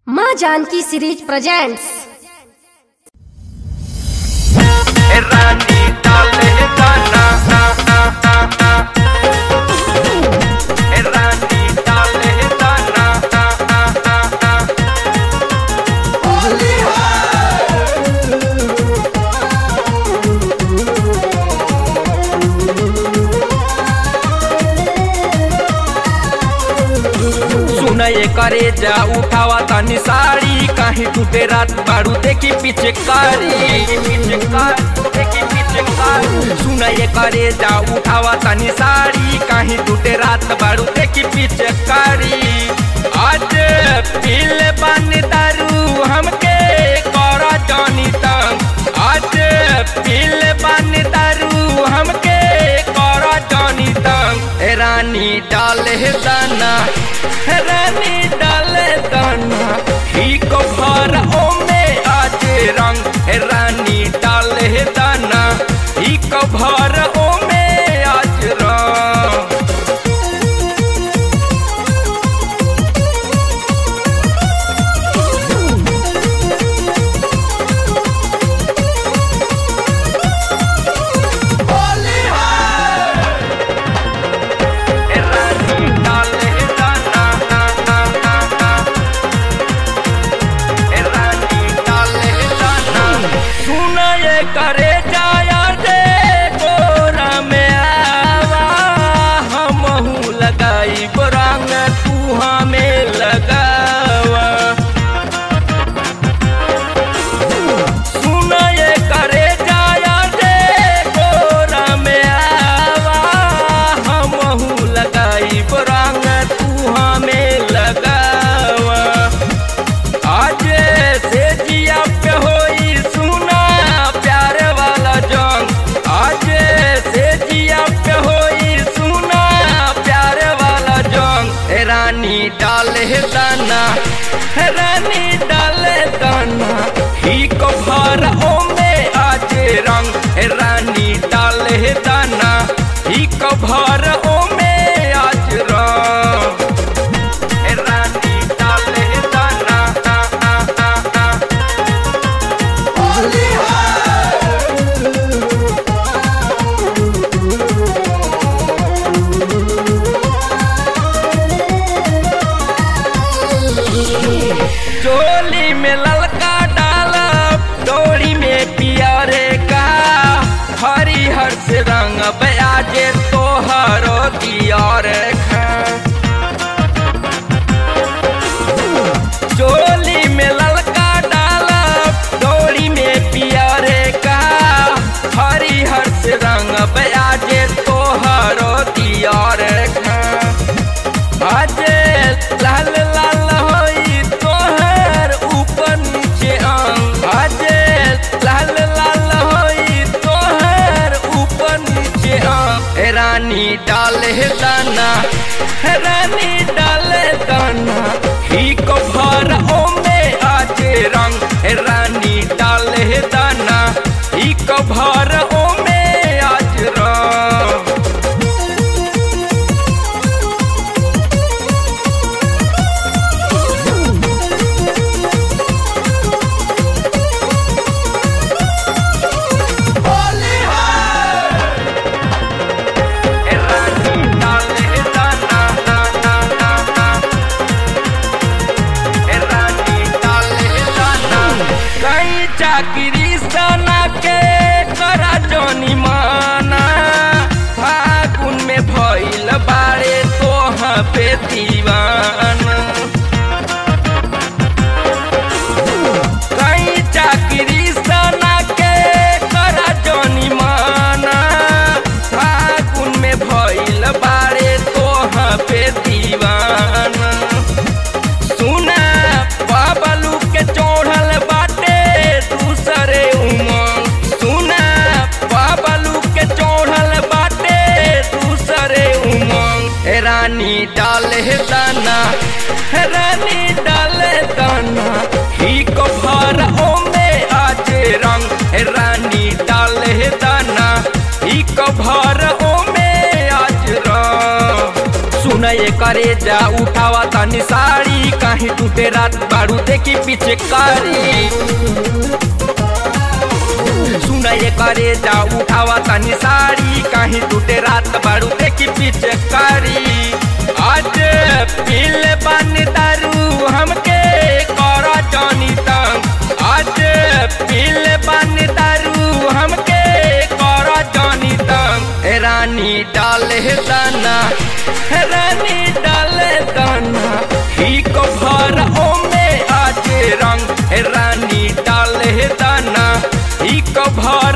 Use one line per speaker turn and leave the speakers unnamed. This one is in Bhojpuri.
माँ जानकी सीरीज प्रेजेंट्स
रानी डाले दाना रानी डाले दाना सुनये करे जा उठावा तनी साड़ी कहीं टूटे रात बारू देखी पीछे कारी पीछे कारी देखी पीछे कारी सुनये करे जा उठावा तनी साड़ी कहीं टूटे रात बारू देखी पीछे कारी आज पीले पानी दारू हमके करा जानी तंग आज पीले पानी दारू हमके करा जानी तंग ए रानी डाले दाना ए रानी डाले दाना ही को भर ओ में आज रंग ए रानी डाले दाना ही को भर ओ में आज रंग ए रानी डाले दाना ए रानी डाले दाना सुन ये करे जाया रे गोरा में आवा हमहू लगाई रंग तू हमें लगावा सुन ये करे जाया रे गोरा में आवा हमहू लगाई रंग तू हमें लगावा आज से जिया पे होई सुना प्यार वाला जंग आज से जिया पे होई सुना प्यार वाला जंग ए रानी डाले दाना ए रानी डाले दाना ही को भर ओ में आज रंग ए रानी डाले दाना ही को भर ओ में आज रंग ए रानी डाले दाना चोली में ललका डाला डोरी में पियरे का हरिहर से रंग बयाजे तोहरो दियार खा चोली में ललका डाला डोरी में पियरे का हरिहर से रंग बयाजे तोहरो दियार खा आजे लाल लाल होई तोहर ऊपर नीचे अंग आजे लाल लाल होई तोहर ऊपर नीचे अंग ए रानी डाले दाना ए रानी डाले दाना ही को भर ओ में आज रंग ए रानी डाले दाना ही को भर ओ में आज रंग ए रानी डाले दाना ए रानी डाले दाना कई चाकरी सना के करा जोनी माना फागुन में भइल बारे तोह पे दीवाना कई चाकरी सना के करा जोनी माना फागुन में भइल बारे तोह पे दीवाना सुना बाबलू के चोढ़ल बाटे दूसरे उमंग सुना बाबलू के चोढ़ल बाटे दूसरे उमंग ए रानी डाले दाना ए रानी डाले दाना ही को भर ओ में आज रंग ए रानी डाले दाना ही को भर ओ में आज रंग सुन ये करे जा उठावा तनी साड़ी कहीं टूटे रात बारू देखी पीछे कारी सुना ये करे जा उठावा तनी साड़ी कहीं टूटे रात बारू देखी पीछे कारी आज पील बन दारू हमके कर जानी तंग आज पील बन दारू हमके कर जानी तंग ए रानी डाले दाना ए रानी डाले दाना ही को भर ओमे आज रंग ए रानी डाले दाना ही को भर